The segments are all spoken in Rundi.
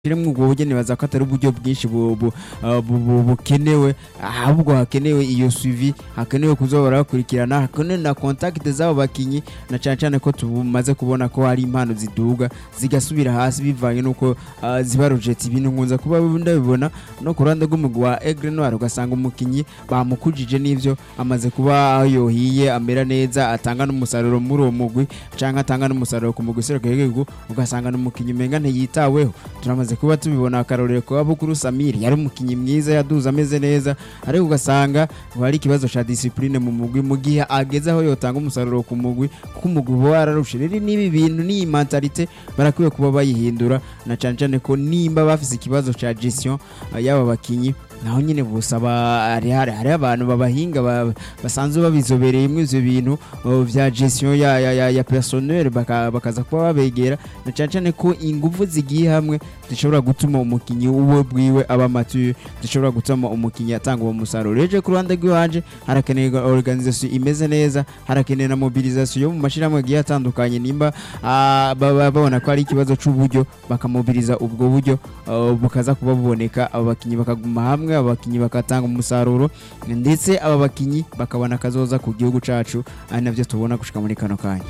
Shiremwe ubwo buryo nibaza ko atari uburyo bwinshi bu- bu- uh, bu- bu- bukenewe ahubwo hakenewe iyo suivi hakenewe kuzoba barakurikirana hakenewe na contact z'abo bakinyi na cyane cyane ko tumaze kubona ko hari impano ziduga zigasubira hasi bivanye nuko uh, ziba rojeti ibintu nkunze kuba ndabibona no ku ruhande rw'umugwi wa Aigle Noir ugasanga umukinyi bamukujije n'ivyo amaze kuba aho yohiye amera neza atanga n'umusaruro muri uwo mugwi canke atanga n'umusaruro ku mugwi serukira igihugu ugasanga n'umukinyi umenga ntiyitaweho turamaze kuba tubibona akarorero kwa Bukuru Samir yari umukinyi mwiza yaduze ameze neza ariko ugasanga ngo hari ikibazo ca discipline mu mugwi mu gihe ageze aho yotanga umusaruro ku mugwi kuko umugwi uba wararushe rero n'ibi bintu n'iyi mentalite barakwiye kuba bayihindura na cane cane ko nimba bafise ikibazo ca gestion uh, y'aba bakinyi naho nyine busaba hari hari hari abantu babahinga ba- basanzwe babizobereye muri ivyo bintu uh, vya gestion ya ya, ya, ya personnel baka, bakaza kuba babegera na cane cane ko ingufu zigiye hamwe zishobora gutuma umukinyi uwe bwiwe aba mature zishobora gutuma umukinyi atanga uwo musaruro reje ku ruhande rw'iwanje harakenewe organisation imeze neza harakenewe na mobilisation yo mu mashirahamwe agiye atandukanye nimba ah, baba babona ko ari ikibazo c'uburyo bakamobiliza ubwo buryo uh, bukaza kuba buboneka abo bakinyi bakaguma hamwe abo bakinyi bakatanga umusaruro ndetse aba bakinyi bakabona akazoza ku gihugu cacu ari navyo tubona gushika muri kano kanya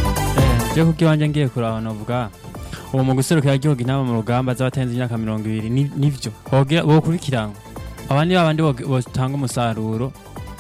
je kubyo wanje ngiye kuraba novuga uwo mu guserukira igihugu intama mu rugamba z'abatenze imyaka mirongo ibiri ni- nivyo bogira bokurikiranwa abandi babandi bog- botanga umusaruro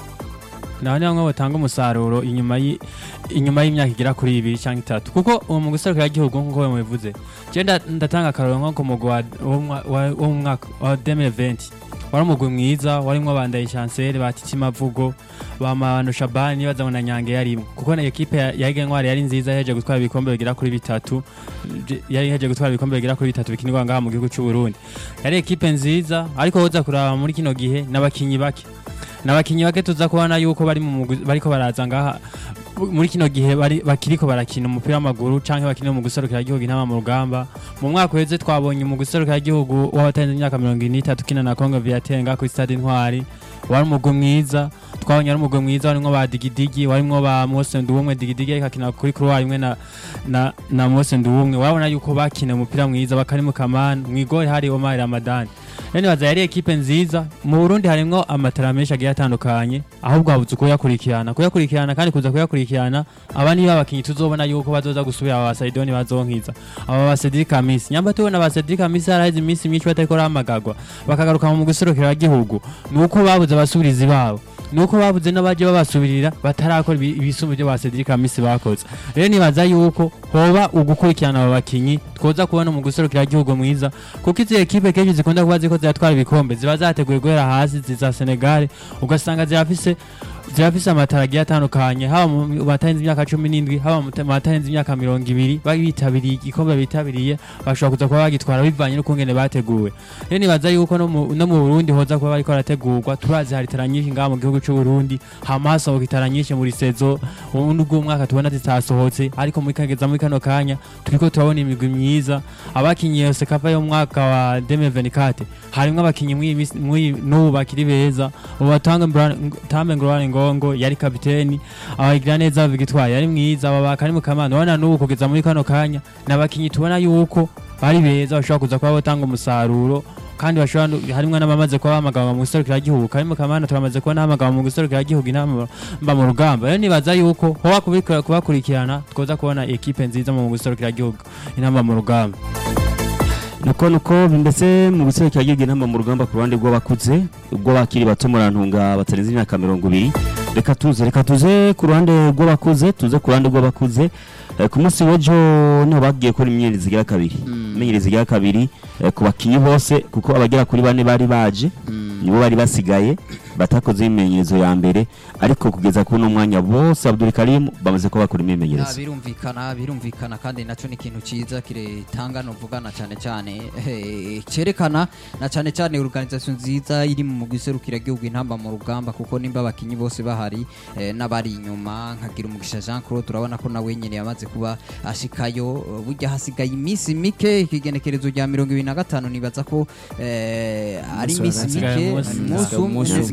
nabandi bamwe botanga umusaruro inyuma yi- inyuma y'imyaka igera kuri ibiri cyangwa itatu kuko uwo mu guserukira igihugu nk'uko mubivuze je nda- ndatanga akarorero nko ku mugwi wa- wo mu mwa- wa- wo mu mwaka wa 2020 wari umugwi mwiza warimwo bandaye chancel batiti mavugo bamano shabani nibaza ngo na nyange yarimo kuko na ekipe ya ya Aigle Noir yari nziza yaheje gutwara ibikombe bigera kuri bitatu Je- yari yaheje gutwara ibikombe bigera kuri bitatu bikinirwa ngaha mu gihugu cy'u Burundi yari ekipe nziza ariko woza kuraba muri kino gihe n'abakinyi bake n'abakinyi bake tuza kubona yuko bari mu mugwi bariko baraza ngaha muri kino gihe bari bakiriko barakina umupira w'amaguru canke bakinira mu guserukira igihugu intama mu rugamba mu mwaka uheze twabonye mu guserukira igihugu w'abatanze imyaka mirongo ine n'itatu ukina na Congo Viatenga kuri stade Intwari wari umugwi mwiza twabonye ari umugwi mwiza warimwo ba digidigi warimwo ba Mose Nduwumwe digidigi ariko akina kuri couloir imwe na na, na Mose Nduwumwe wabona yuko bakina umupira mwiza bakari mu kamana mwigori hari Omar Ramadan rero nibaza yari ekipe nziza mu Burundi harimwo amatara menshi agiye atandukanye ahubwo habuze kuyakurikirana kuyakurikirana kandi kuza kuyakurikirana aba niba abakinyi tuzobona yuko bazoza gusubira aba Saidoni bazonkiza aba ba Cedric Kamisi nyamba tubona ba Cedric Kamisi haraheze iminsi myinshi batariko ramagagwa bakagaruka mu guserukira igihugu nuko babuze abasubirizi babo nuko babuze n'abaje babasubirira batarakora ibi- ibisumbu byo ba Cedric Kamisi bakoze rero nibaza yuko hoba ugukurikirana aba bakinyi twoza kubona mu guserukira igihugu mwiza kuko izi ekipe kenshi zikunda kuba ziko ziratwara ibikombe ziba zateguye guhera hasi ziza Senegal ugasanga zirafise zirafise amatara agiye atandukanye haba mu batarenze imyaka cumi n'indwi haba mu batarenze imyaka mirongo ibiri bari bitabiriye igikombe bitabiriye bashobora kuza kuba bagitwara bivanye n'ukungene bateguwe rero nibaza yuko no mu no mu Burundi hoza kuba bariko barategurwa turazi hari itara nyinshi ngaha mu gihugu c'u Burundi hama hasohoka itara nyinshi muri sezo ubundi bw'umwaka tubona zitasohotse ariko muri kageza muri kano kanya turiko turabona imigwi myiza abakinyi yose kava yo mu mwaka wa 2024 harimwo abakinyi mw'iyi misi- mw'iyi- n'ubu bakiri beza ubu batanga tambe ngorane ngongo yari kapiteni abagira neza victoire yari mwiza aba bakari mu kamana ubona n'ubu kugeza muri kano kanya n'abakinyi tubona yuko bari beza bashobora kuza kuba batanga umusaruro kandi bashobora no- harimwo n'abamaze kuba bahamagawe mu guserukira igihugu kari mu kamana turamaze kuba nahamagawe mu guserukira igihugu inama mba mu rugamba rero nibaza yuko hoba kubikora- kubakurikirana twoza kubona ekipe nziza mu guserukira igihugu inama mu rugamba nuko nuko ndetse mu guserukira igihugu inama mu rugamba ku ruhande rw'abakuze ubwo bakiri bato murantunga batarenze imyaka mirongo ibiri reka tuze reka tuze ku ruhande rw'abakuze tuze ku ruhande rw'abakuze Eh, ku munsi w'ejo niho bagiye gukora imyerezi igira kabiri imyerezi igira kabiri eh, ku bakinyi bose kuko abagera kuri bane bari baje nibo bari basigaye batakoze imyimenyerezo ya mbere ariko kugeza kuri uno mwanya bose Abdul Karim bamaze ko bakora Ya, imyimenyerezo birumvikana birumvikana kandi naco ni ikintu ciza kiretanga novuga na cane cane eh, cerekana na cane cane organisation nziza iri mu giserukira gihugu intamba mu rugamba kuko nimba abakinyi bose bahari eh, n'abari inyuma nkagira umugisha Jean Claude turabona ko nawe nyene yamaze kuba ashikayo eh, burya hasigaye iminsi mike ikigenekerezo rya mirongo ibiri na gatanu nibaza ko eh, ari Umunsi wa iminsi gatanu. mike Hasigaye umunsi. umunsi umwe hasigaye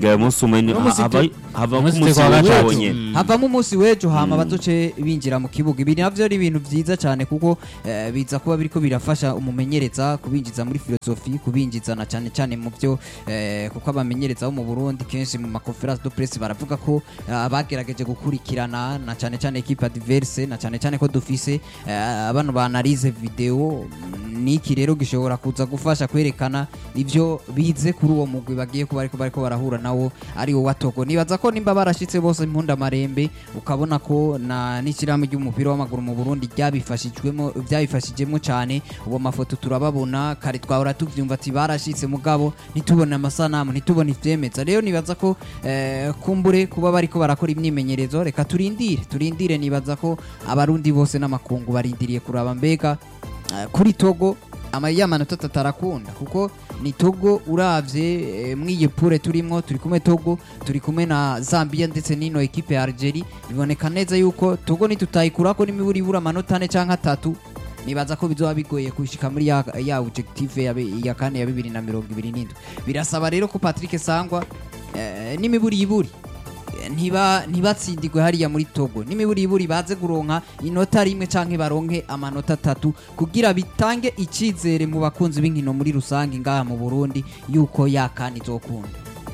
hasigaye umunsi umwe ni- Umunsi hava tu- hava umunsi k'umunsi kwa w'ejo gatatu. wonyene havamo umunsi w'ejo hama bazoce binjira mu kibuga ibi navyo ari ibintu vyiza cyane kuko eh, biza kuba biriko birafasha umumenyereza kubinjiza muri filosofi kubinjiza na cyane cyane mu byo eh, kuko abamenyereza bo mu Burundi kenshi mu makonference de presse baravuga ko eh, abagerageje gukurikirana na cyane cyane equipe adverse na cyane cyane ko dufise eh, bano ba analyse video mm, niki rero gishobora kuza gufasha kwerekana ivyo bize kuri uwo mugwi bagiye kuba ariko bariko barahura nawo ari wo watogo nibaza ko nimba barashitse bose impunda marembe ukabona ko na n'ishyirahamwe ry'umupira w'amaguru mu Burundi ryabifashijwemo byabifashijemo cyane ubu amafoto turababona kare twahora tuvyumva ati barashitse mugabo ntitubone amasanamu ntitubone ivyemeza rero nibaza ko eh, kumbure kuba bariko barakora imyimenyerezo reka turindire turindire nibaza ko abarundi bose n'amakungu barindiriye kuraba mbega eh, kuri Togo ama ya manota atatu arakunda kuko ni Togo uravye eh, mw'iyi pure turimwo turi kumwe Togo turi kumwe na Zambia ndetse n'ino ekipe ya Algeria biboneka neza yuko Togo nitutayikurako n'imiburi ibura amanota ane canke atatu nibaza ko bizoba bigoye kushika muri ya, ya objective ya, bi- ya kane ya bibiri na mirongo ibiri n'indwi birasaba rero ko Patrick Sangwa eh, n'imiburi iburi eh, ntiba ntibatsindirwe hariya muri Togo n'imiburi iburi baze kuronka inota rimwe canke baronke amanota atatu kugira bitange icizere mu bakunzi b'inkino muri rusange ngaha mu Burundi yuko yakani izokunda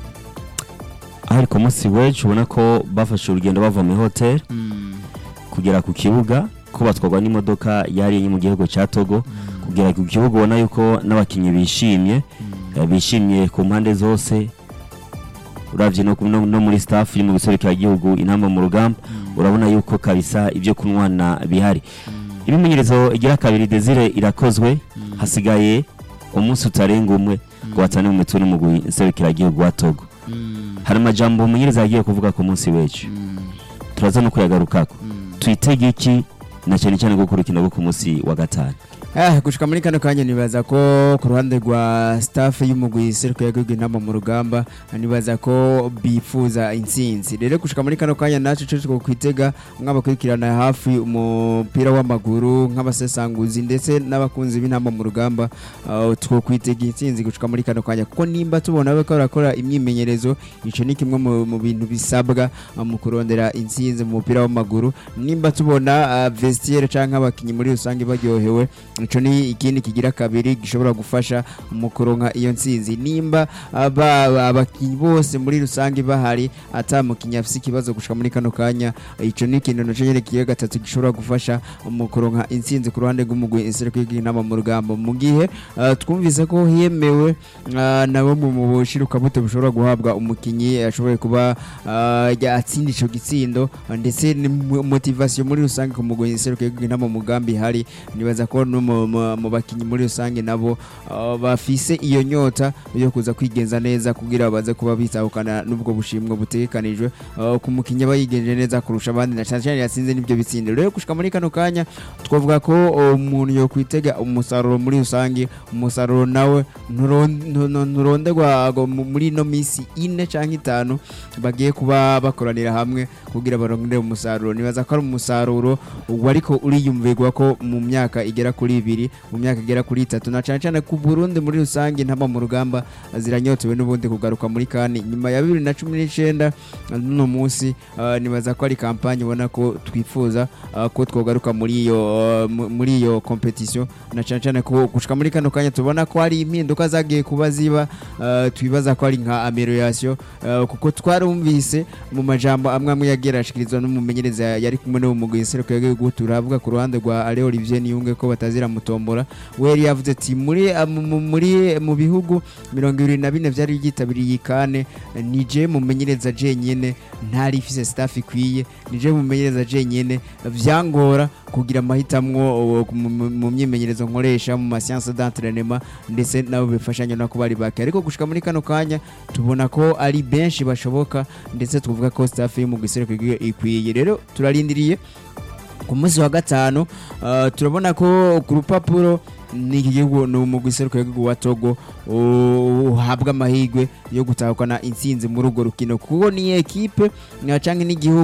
ariko umunsi w'ejo ubona ko bafashe urugendo bava muri hoteli kugera ku kibuga ko batwarwa n'imodoka yari mu gihugu cya Togo kugera ku kibuga ubona yuko n'abakinnyi bishimye eh, bishimye ku mpande zose uravye no, no, no muri staff iri mu giserukira igihugu intamba mu rugamba urabona yuko kabisa ibyo kunwana bihari ibimenyerezo igira kabiri Desire irakozwe hasigaye umunsi utarenga umwe ngo watane mu mitwe n'umugwi nserukira igihugu wa Togo hari amajambo umumenyereza yagiye kuvuga ku munsi w'ejo turaza no kuyagarukako twitege iki na cyane cyane gukora urukino rwo ku munsi wa gatanu Eh, gushika muri kano kanya nibaza ko ku ruhande rwa staff y'umugwi seruko yagihugu intama mu rugamba nibaza ko bifuza intsinzi rero gushika muri kano kanya nacu cyo two kwitega nk'abakurikirana hafi umupira w'amaguru nk'abasesanguzi ndetse n'abakunzi b'intama mu rugamba uh, two kwitega intsinzi gushika muri kano kanya kuko nimba tubona ko barakora imyimenyerezo ico ni kimwe mu, mu bintu bisabwa uh, mu kurondera intsinzi mu mupira w'amaguru nimba tubona uh, vestiaire canke abakinyi muri rusange baryohewe ico ni ikindi kigira kabiri gishobora gufasha mu kuronka iyo ntsinzi nimba aba- abakinyi bose muri rusange bahari ata mukinyi afise ikibazo gushika muri kano kanya ico ni ikintu naco nyene kigira gatatu gishobora gufasha mu kuronka intsinzi ku ruhande rw'umugwi insereko y'inama mu rugamba mu gihe uh, twumvise ko hiyemewe uh, nabo mu mu bushirukabuto bushobora guhabwa umukinyi ashoboye kuba uh, ya- atsinda ico gitsindo uh, ndetse ni mo- motivation muri rusange ku mugwi insereko y'inama mu mugambi ihari nibaza ko no mu- mu mu bakinyi muri rusange nabo uh, bafise iyo nyota yo kuza kwigenza neza kugira baze kuba bitahukana n'ubwo bushimwe butegekanijwe uh, ku mukinyi aba yigenje neza kurusha abandi na cyane cyane yatsinze n'ibyo bitsindo rero gushika muri kano kanya twavuga ko uh, umuntu yo kwitega umusaruro muri rusange umusaruro nawe nturon- ntu- ntu- nturonderwa ngo mu- muri ino minsi ine cyangwa itanu bagiye kuba bakoranira hamwe kugira barondere umusaruro nibaza ko ari umusaruro wariko uriyumvirwa ko mu myaka igera kuri ibiri mu myaka igera kuri itatu na cyane cyane ku Burundi muri rusange ntaba mu rugamba ziranyotewe n'ubundi kugaruka muri kane nyuma ya bibiri na cumi n'icyenda n'uno munsi uh, nibaza ko ari kampanye ubona ko twifuza uh, ko twogaruka muri iyo uh, mu- muri iyo competition na cyane cyane ko gushika muri kano kanya tubona ko hari impinduka zagiye kuba ziba uh, twibaza ko ari nka amelioration uh, kuko twarumvise mu majambo amwe amwe yagiye arashikirizwa n'umumenyereza yari kumwe n'uwo mugwi nsereko y'igihugu turavuga ku ruhande rwa Ale Olivier Niyunge ko batazira mutombora we yari yavuze ati muri uh, mu- mu- muri mu bihugu mirongo ibiri na bine byari byitabiriye iyi kane nije mumenyereza jenyene ntari ifise staff ikwiye nije mumenyereza jenyene vyangora kugira amahitamwo uh, mu- mu mu myimenyerezo nkoresha mu masiyanse d'entraînement ndetse nabo bifashanya no kuba ari bake ariko gushika muri kano kanya tubona ko ari benshi bashoboka ndetse tuvuga ko staff yo mu gisereko ikwiye rero turarindiriye ku munsi wa gatanu uh, turabona ko ku rupapuro ni iki gihugu ni umugwi seruko w'igihugu wa Togo uh, uhabwa amahirwe yo gutahukana intsinzi muri urwo rukino kuko ni ekipe uh, canke n'igihugu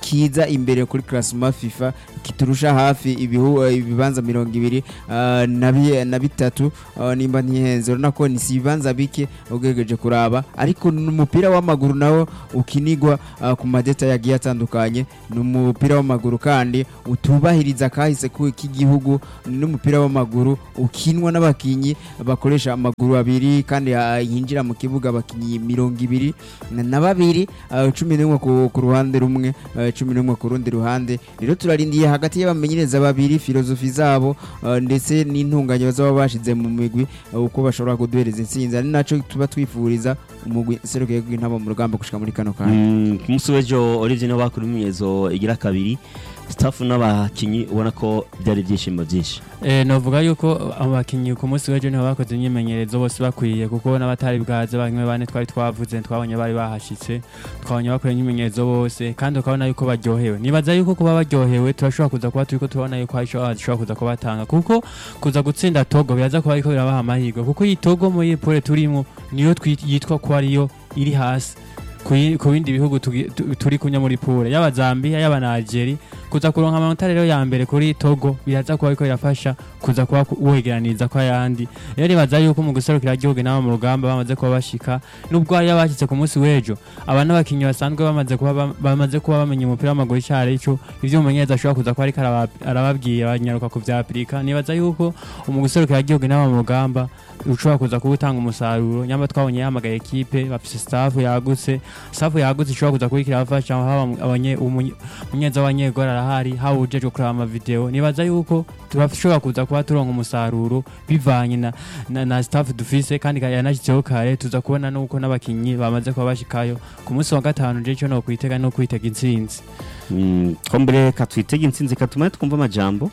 kiza imbere kuri classement FIFA kiturusha hafi ibihu ibibanza mirongo ibiri ah, na bi- na bitatu ah, nimba ntihenze urabona ko ni si ibibanza bike ugerageje kuraba ariko n'umupira w'amaguru nawo ukinigwa ah, ku madeta yagiye atandukanye ni umupira w'amaguru kandi utubahiriza kahise ku- k'igihugu ni n'umupira w'amaguru ukinwa n'abakinyi bakoresha amaguru abiri kandi ah, yinjira mu kibuga abakinyi mirongo ibiri na- na babiri ah, cumi n'umwe ku ku ruhande rumwe ah, cumi n'umwe ku rundi ruhande rero turarindiye hagati y'abamenyereza babiri filozofi zabo ah, ndetse n'intunganya bazaba bashize mu migwi ah, uko bashobora kuduhereza intsinzi ari naco tuba twifuriza umugwi serukiye gw'intaba mu rugamba gushika muri kano kanya Mm, ku munsi w'ejo Olivier niwe bakora imyimenyerezo igira kabiri staff n'abakinyi ubona ko byari ibyishimo byinshi Eh, novuga yuko abakinyi ku munsi w'ejo niho bakoze imyimenyerezo bose bakwiye kuko n'abatari bwaze bamwe bane twari twavuze twabonye bari bahashitse twabonye bakora imyimenyerezo bose kandi ukabona yuko baryohewe nibaza yuko kuba baryohewe turashobora kuza kuba turiko turabona yuko hari ico bashobora kuza kubatanga kuko kuza gutsinda togo biraza kuba ariko birabaha amahirwe kuko iyi togo muri iyi pole turimo niyo twi- yitwa ko ariyo iri hasi ku yi- ku bindi bihugu tugi- tu- turi kunya muri pole yaba Zambia yaba na Algeria kuza kuronka amanota rero ya mbere kuri Togo biraza kuba ariko birafasha kuza kuba ku- wegeraniza kwa yandi rero nibaza yuko mu guserukira igihugu nabo mu rugamba bamaze kuba bashika nubwo hari abashyitse ku munsi w'ejo aba n'abakinnyi basanzwe bamaze kuba bam- bamaze kuba bamenya umupira w'amaguru icyo ari cyo ivyo umumenyereza ashobora kuza kuba ariko araba- arababwiye banyaruka ku vya Afurika nibaza yuko mu guserukira igihugu nabo mu rugamba ushobora kuza kuba utanga umusaruro nyamba twabonye yahamagaye ekipe bafise staff yagutse staff yagutse ishobora kuza kubikira abafasha haba abanye- umunye- umunyeza w'abanyegora arahari haba ujejwe kuraba amavideo nibaza yuko turashobora kuza kuba turonka umusaruro bivanye na, na, na staff dufise kandi ka- yanashyizeho kare tuza kubona nuko n'abakinyi bamaze kuba bashikayo ku munsi wa gatanu je cyo no kwitega no kwitega intsinzi Mm, ko mbere katwitega intsinzi katuma twumva amajambo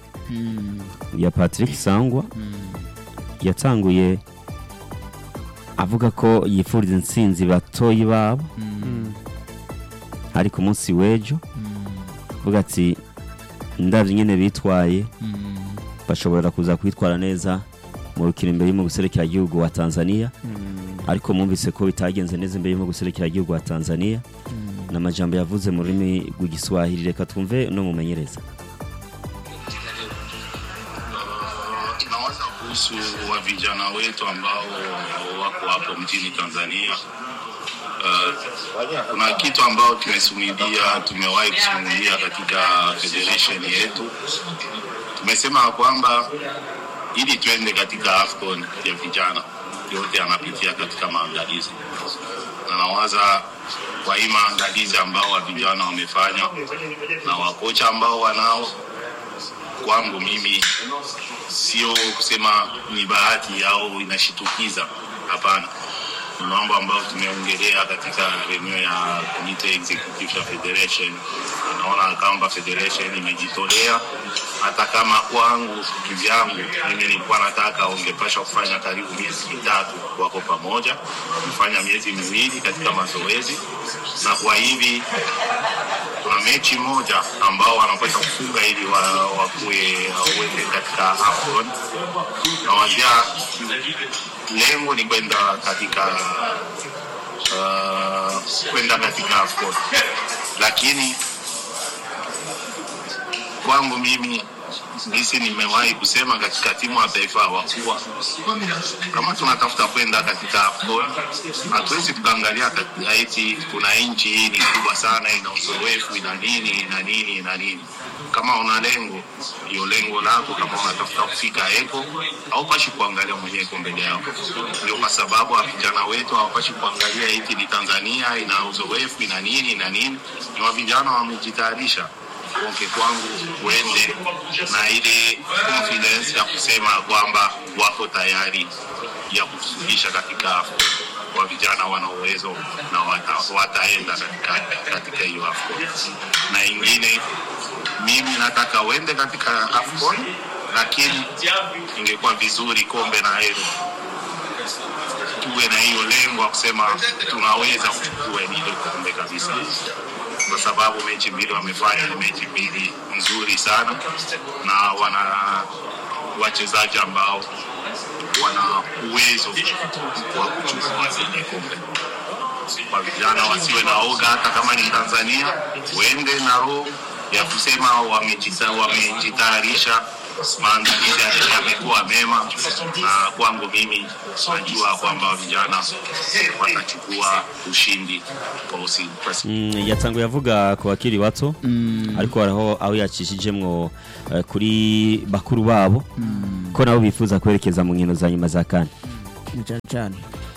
ya Patrick Sangwa yatanguye avuga ko yifuriza intsinzi batoyi babo Mm. ari ku munsi w'ejo avuga ati ndabyo nyine bitwaye bashobora kuza kwitwara neza mu rukino imbere y'umu gihugu wa Tanzania ariko mwumvise ko bitagenze neza imbere y'umu gihugu wa Tanzania ni amajambo yavuze mu rurimi rw'igiswahili reka twumve no mumenyereza tunawaza kuhusu wa vijana wetu ambao wako hapo mjini Tanzania. Uh, kuna kitu ambao tumesimulia, tumewahi kusimulia katika federation yetu. Tumesema kwamba ili tuende katika AFCON ya vijana yote anapitia katika maandalizi, na nawaza kwa hii maandalizi ambao wa vijana wamefanya na wakocha ambao wanao kwangu mimi sio kusema ni bahati au inashitukiza. Hapana, ni mambo ambayo tumeongelea katika reunion ya committee executive ya federation. Naona kwamba federation imejitolea, hata kama kwangu kivyangu mimi nilikuwa nataka ungepasha kufanya karibu miezi mitatu wako pamoja, kufanya miezi miwili katika mazoezi, na kwa hivi kuna mechi moja ambao wanapaswa kufunga ili wa- wakuwe waweze katika AFCON. Nawazia lengo ni kwenda katika uh, kwenda katika AFCON, lakini kwangu mimi gisi nimewahi kusema katika timu ya taifa wakuwa kama tunatafuta kwenda katika AFCON hatuwezi tukaangalia katika eti kuna nchi hii ni kubwa sana ina uzoefu ina nini ina nini ina nini kama una lengo hiyo lengo lako kama unatafuta kufika eko haupashi kuangalia mwenyewe iko mbele yako ndio kwa sababu wa vijana wetu hawapashi kuangalia eti ni tanzania ina uzoefu ina nini ina nini ni wa vijana wamejitayarisha onke kwangu uende na ile confidence ya kusema kwamba wako tayari ya kufikisha katika AFCON. Wa vijana wana uwezo na wata, wataenda katika katika hiyo AFCON. Na ingine mimi nataka uende katika AFCON, lakini ingekuwa vizuri kombe na hilo tuwe na hiyo lengo ya kusema tunaweza kuchukua hilo kombe kabisa kwa sababu mechi mbili wamefanya ni mechi mbili nzuri sana na wana wachezaji ambao wana uwezo wa kuchukua zile kombe. kwa vijana wasiwe na oga, hata kama ni Tanzania, uende na roho ya kusema wamejita- wamejitayarisha, maandalizi yamekuwa mema, na kwangu mimi najua kwamba vijana watachukua ushindi kwa usiku. Mm, yatanguye avuga ku bakiri bato ariko haraho aho yacishijemwo eh, kuri bakuru babo ko nabo bifuza kwerekeza mu nkino za nyuma za kane Ni cyane cyane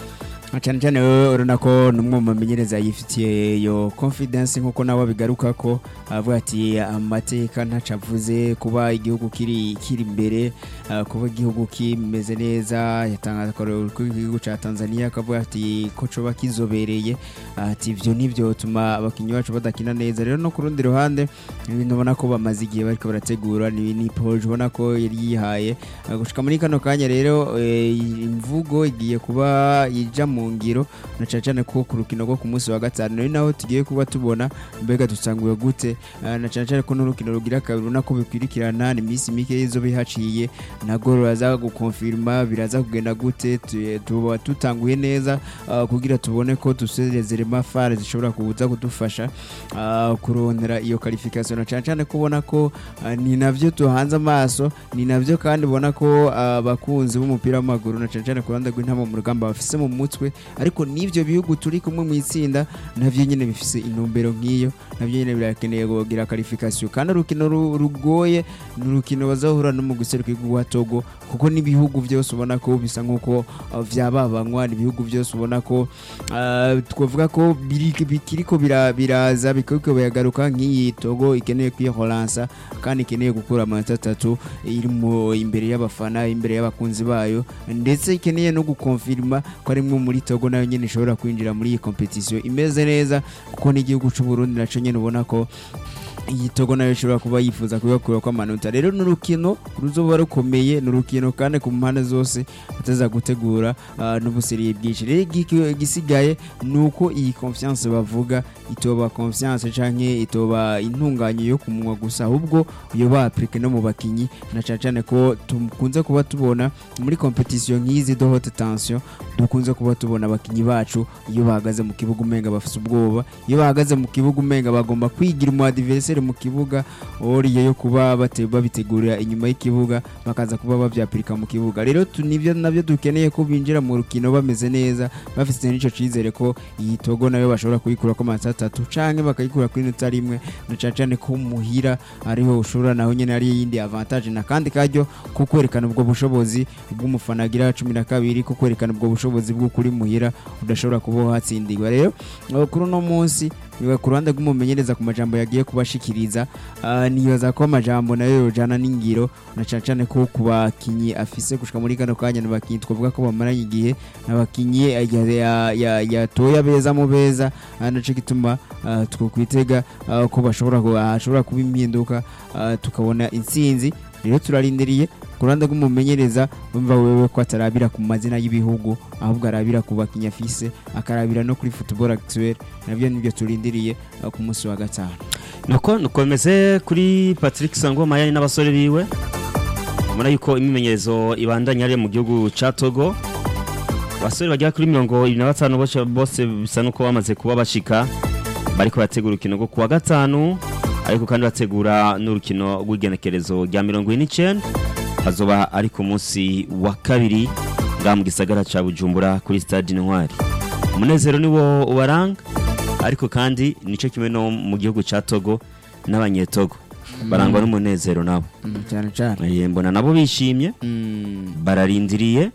Na cyane cyane wowe urabona ko ni umwe mu bamenyereza yifitiye iyo confidence nk'uko nawe bigaruka ko avuga ati amateka ntaco avuze kuba igihugu kiri kiri imbere ah, kuba igihugu kimeze neza yatangaza akarorero k'igihugu ca Tanzania akavuga ati ko coba kizobereye ati ivyo nivyo bituma abakinyi bacu badakina neza rero no ku rundi ruhande ibintu ubona ko bamaze igihe bariko barategura ni ni proje ubona ko yari yihaye Ah, gushika muri kano kanya rero eh, imvugo igiye kuba ija mu ngiro na cyane cyane ko ku rukino rwo ku munsi wa gatanu ari naho tugiye kuba tubona mbega dusanguye gute Ah, na cyane cyane ko n'urukino rugira kabiri ubona ko bikwirikirana ni iminsi mike y'izo bihaciye nabwo ruraza gukonfirma biraza kugenda gute tu- tuba tutanguye neza ah, kugira tubone ko dusezerema fare zishobora kuza kudufasha ah, kurondera iyo qualification na cyane cyane kubona ko ah, ni navyo tuhanze amaso ni navyo kandi ubona ko abakunzi b'umupira w'amaguru na cyane cyane ku ruhande rw'intama mu rugamba bafise mu mutwe ariko n'ivyo bihugu turi kumwe mu itsinda navyo nyene bifise intumbero nk'iyo navyo nyene birakeneye kugira qualification kandi urukino ru- rugoye ni urukino bazahura no mu guseruka igihugu wa Togo kuko n'ibihugu byose ubona ko bisa nk'uko uh, vyababanywa ni ibihugu byose ubona ko uh, twavuga ko biri- bikiriko bira- biraza bikiriko biragaruka nk'iyi Togo ikeneye kwihoransa kandi ikeneye gukura amanota atatu iri mu imbere y'abafana imbere y'abakunzi bayo ndetse ikeneye no gukonfirma ko ari imwe muri Togo nayo nyene ishobora kwinjira muri iyi competition imeze neza kuko n'igihugu c'u Burundi naco nyene ubona ko iyi Togo nayo ishobora kuba yifuza kubakura ko amanota rero ni urukino ruzoba rukomeye ni urukino kandi ku mpande zose bataza gutegura ah, n'ubuseriye bwinshi rero igiki- igisigaye ni uko iyi confiance bavuga itoba confiance canke itoba intunganye yo ku munwa gusa ahubwo iyo baprike no mu bakinyi na cyane cyane ko tukunze kuba tubona muri competition nk'izi de haute tension dukunze kuba tubona abakinyi bacu iyo bahagaze mu kibuga umenga bafite ubwoba iyo bahagaze mu kibuga umenga bagomba kwigira umu adversaire mu kibuga oriye yo kuba bate- babitegurira inyuma y'ikibuga bakaza kuba bavyapirika mu kibuga rero tu- nivyo navyo dukeneye ko binjira mu rukino bameze neza bafite n'ico cizere ko iyi togo nayo bashobora kuyikura ko amanota atatu canke bakayikura kuri nota rimwe na cane cane ko muhira ariho ushobora naho nyene ari yindi avantage na kandi karyo ko kwerekana ubwo bushobozi bw'umufana agira cumi na kabiri ko kwerekana ubwo bushobozi bw'ukuri muhira udashobora kuba watsindirwa rero eh, kuri uno munsi niba ku ruhande rw'umumenyereza ku majambo yagiye kubashikiriza ah, nibaza ko amajambo nayo yojana n'ingiro na cane cane ko ku bakinyi afise gushika muri kano kanya ni abakinyi twavuga ko bamaranye igihe n'abakinyi ya- ya- ya- yatoye abeza mu beza ah, naco gituma ah, twokwitega ah, ko bashobora ku- hashobora kuba impinduka ah, tukabona intsinzi rero turarindiriye ku ruhande rw'umumenyereza wumva wewe ko atarabira ku mazina y'ibihugu ahubwo arabira ku bakinnyi afise akarabira no kuri football actuel nabyo nibyo turindiriye uh, ku munsi wa gatanu nuko nukomeze kuri Patrick Sangoma yari n'abasore biwe ubona yuko imimenyerezo ibandanya ari mu gihugu ca Togo abasore bagera kuri mirongo ibiri na batanu bose bose bisa nuko bamaze kuba bashika bariko bategura urukino rwo kuwa gatanu ariko kandi bategura n'urukino rw'igenekerezo rya mirongo ine n'icenda hazoba ari ku munsi wa kabiri ngaha mu gisagara ca Bujumbura kuri stade Intwari umunezero niwo ubaranga ariko kandi nico kimwe no mu gihugu ca Togo n'abanyetogo barangwa n'umunezero nabo cyane cyane Eh, mbona nabo bishimye bararindiriye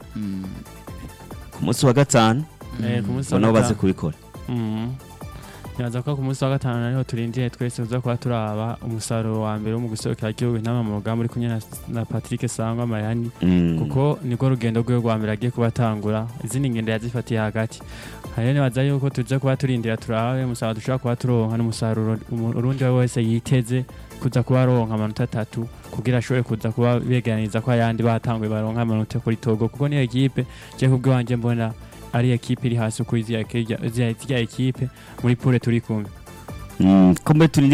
ku munsi wa gatanu Eh, ku munsi ngo wa nabo baze gatanu. kubikora Mhm. Nibaza ko ku munsi wa gatanu ariho turindiye twese tuza kuba turaba umusaruro wa mbere wo mu guserukira igihugu intama mu rugamba uri kumwe na, na Patrick Sangwa Mayani Mm. kuko niko rugendo rwe rwa mbere agiye kubatangura izindi ngendo yazifatiye hagati hariyo nibaza yuko tuza kuba turindira turabe umusaruro dushobora kuba turonka n'umusaruro umu- urundi we wese yiteze kuza kuba aronka amanota atatu kugira ashobore kuza kuba begeraniza ko ayandi batanguye baronka amanota kuri Togo kuko niyo ekipe je kubw'iwanje mbona ari ekipe iri hasi kuri ziriya ziriya ekipe muri pole turi kumwe Mm, ko mbe turindiriye